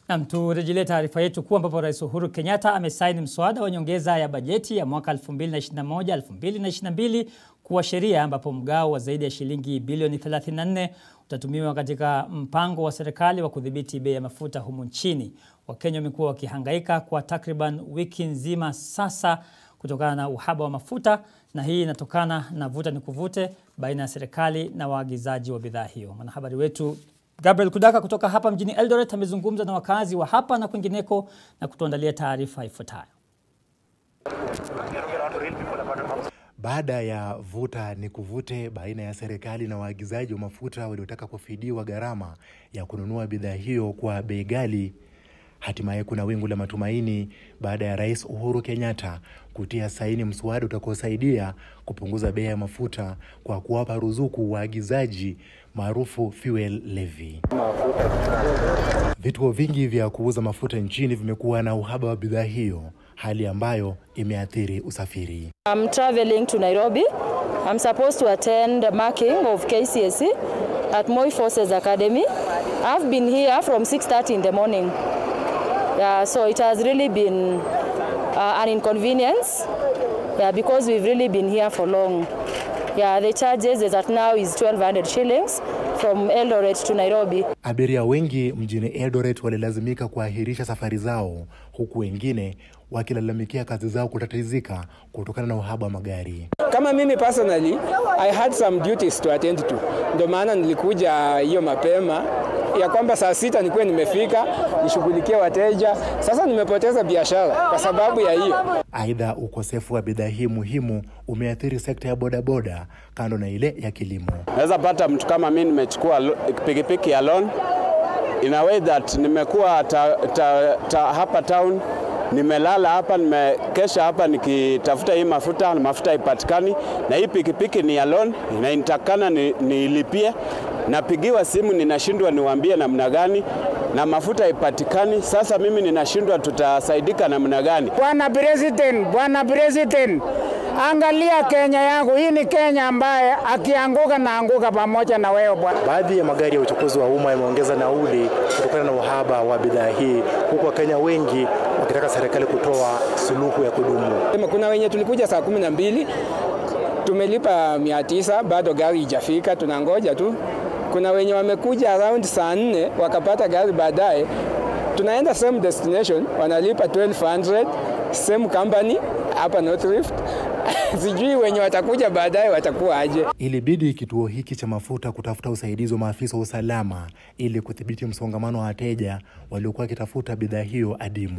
Nam, turejelee taarifa yetu kuu ambapo Rais Uhuru Kenyatta amesaini mswada wa nyongeza ya bajeti ya mwaka 2021-2022 kuwa sheria ambapo mgao wa zaidi ya shilingi bilioni 34 utatumiwa katika mpango wa serikali wa kudhibiti bei ya mafuta humu nchini. Wakenya wamekuwa wakihangaika kwa takriban wiki nzima sasa kutokana na uhaba wa mafuta na hii inatokana na vuta ni kuvute baina ya serikali na waagizaji wa bidhaa hiyo. Mwanahabari wetu Gabriel Kudaka kutoka hapa mjini Eldoret amezungumza na wakazi wa hapa na kwingineko na kutuandalia taarifa ifuatayo. Baada ya vuta ni kuvute baina ya serikali na waagizaji wa mafuta waliotaka kufidiwa gharama ya kununua bidhaa hiyo kwa bei ghali, hatimaye kuna wingu la matumaini baada ya Rais Uhuru Kenyatta kutia saini mswada utakaosaidia kupunguza bei ya mafuta kwa kuwapa ruzuku waagizaji maarufu fuel levy. Vituo vingi vya kuuza mafuta nchini vimekuwa na uhaba wa bidhaa hiyo, hali ambayo imeathiri usafiri. I'm traveling to Nairobi. I'm supposed to attend the marking of KCSE at Moi Forces Academy. I've been here from 6:30 in the morning. Yeah, so it has really been uh, an inconvenience. Yeah, because we've really been here for long. Yeah, the charges is at now is 1200 shillings from Eldoret to Nairobi. Abiria wengi mjini Eldoret walilazimika kuahirisha safari zao, huku wengine wakilalamikia kazi zao kutatizika kutokana na uhaba wa magari. Kama mimi personally, I had some duties to attend to, ndio maana nilikuja hiyo mapema ya kwamba saa sita nikuwe nimefika nishughulikie wateja. Sasa nimepoteza biashara kwa sababu ya hiyo. Aidha, ukosefu wa bidhaa hii muhimu umeathiri sekta ya bodaboda kando na ile ya kilimo. Naweza pata mtu kama mimi nimechukua lo- pikipiki ya loan in a way that nimekuwa ta, ta, ta, hapa town nimelala hapa, nimekesha hapa nikitafuta hii mafuta na mafuta haipatikani, na hii pikipiki ni ya loan na inatakana ni, niilipie. Napigiwa simu ninashindwa niwaambie namna gani, na mafuta haipatikani. Sasa mimi ninashindwa tutasaidika namna gani? Bwana President, Bwana President, angalia Kenya yangu. Hii ni Kenya ambaye akianguka naanguka pamoja na wewe bwana. Baadhi ya magari ya uchukuzi wa umma yameongeza nauli kutokana na uhaba wa bidhaa hii, huku Wakenya wengi wakitaka serikali kutoa suluhu ya kudumu. Sema Kuna wenye tulikuja saa kumi na mbili tumelipa mia tisa bado gari ijafika, tunangoja tu. Kuna wenye wamekuja around saa nne wakapata gari baadaye, tunaenda same destination, wanalipa 1200 same company hapa North Rift. Sijui wenye watakuja baadaye watakuwa aje. Ilibidi kituo hiki cha mafuta kutafuta usaidizi wa maafisa wa usalama ili kudhibiti msongamano wa wateja waliokuwa wakitafuta bidhaa hiyo adimu.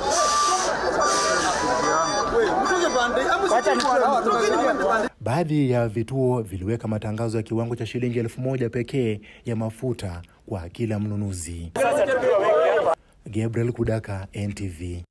Baadhi ya vituo viliweka matangazo ya kiwango cha shilingi elfu moja pekee ya mafuta kwa kila mnunuzi. Gabriel Kudaka, NTV.